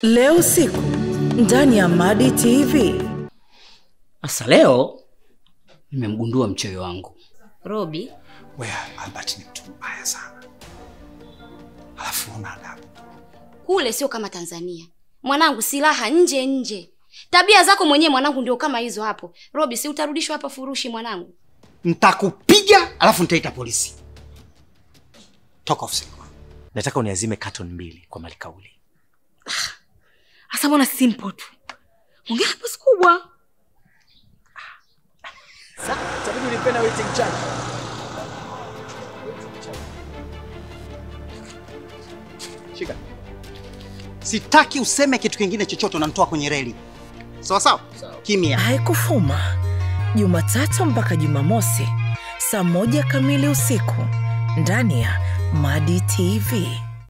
leo usiku ndani ya madi tv Sasa leo nimemgundua mchoyo wangu. Robi, Wewe Albert ni mtu mbaya sana, alafu una adabu. kule sio kama Tanzania. Mwanangu, silaha nje nje. Tabia zako mwenyewe mwanangu ndio kama hizo hapo. Robi, si utarudishwa hapa furushi mwanangu. Nitakupiga alafu nitaita polisi. Toka ofisini kwangu. nataka uniazime carton mbili kwa malikauli hasa mbona simple tu ongea pasi kubwa Shika. Sitaki useme kitu kingine chochote, unanitoa kwenye reli. Sawa sawa? Kimya. haikufuma jumatatu mpaka jumamosi saa moja kamili usiku ndani ya madi tv